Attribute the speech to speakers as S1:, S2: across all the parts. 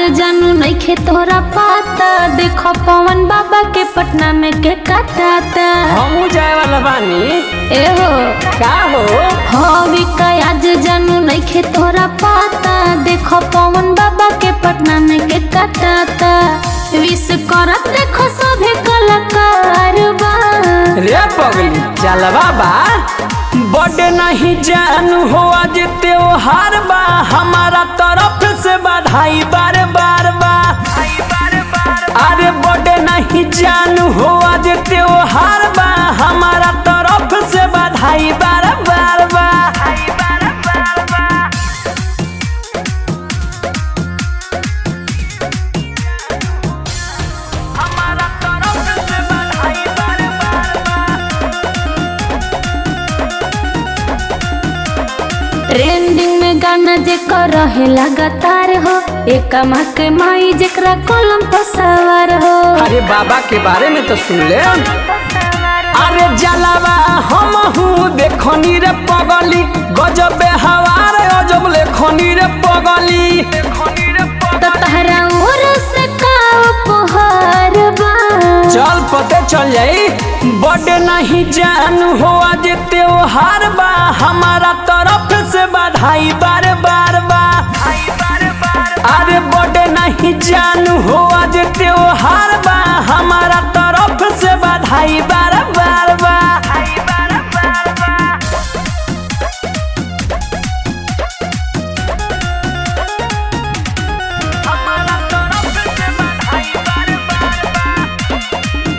S1: जानू नइखे तोरा पाता देखो पवन बाबा के पटना में के काटाता
S2: हमू जाए वाला बानी
S1: ए हो
S2: का हो
S1: हवी का आज जानू नइखे तोरा पाता देखो पवन बाबा के पटना में के काटाता विश करत देखो सभे कलाकार बा
S2: रे पगली चल बाबा बड़े नहीं जानू हो आज त्योहार बा हमारा तरफ से बधाई बार बार बा अरे बड़े नहीं जानू हो आज त्योहार बा हमारा तरफ से बधाई बार बार बा हमारा तरफ से बधाई बार बार बा
S1: ट्रेंडिंग में गाना जे कर रहे लगातार हो एक के माई जेकरा कलम पर सवार हो
S2: अरे बाबा के बारे में तो सुन ले अरे जलावा हम हूँ देखनी रे पगली गजब हवार अजब लेखनी रे पगली
S1: तो तहरा ओर से का उपहार बा
S2: चल पते चल जाई बड़े नहीं जानू हो आज त्योहार बा हमारा तरफ से बधाई बार बार बा अरे बड़े नहीं जानू हो आज त्योहार बा हमारा तरफ से बधाई बार बार बा हमारा तरफ से बधाई बार बार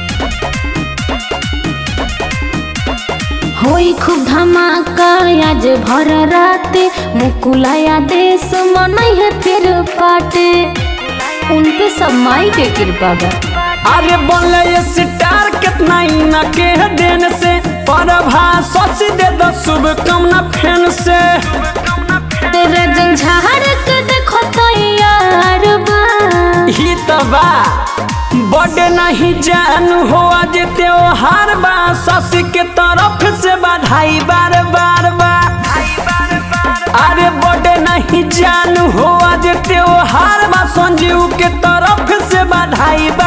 S1: होई खूब धमाका आज भर रात मुकुलाया देश मनई है फिर पाटे उन पे सब माई के कृपा बा
S2: अरे बोले ये सितार कितना इना के देन से परभा ससी दे दो शुभकामना फैन से
S1: तेरे जंझार के देखो तैयार बा
S2: ही तो बा बड़े नहीं जानू हो आज त्योहार बा ससी के तरफ से बधाई बार बार बा अरे बड़े नहीं जानू हो आज त्योहार बा संजीव के तरफ से बधाई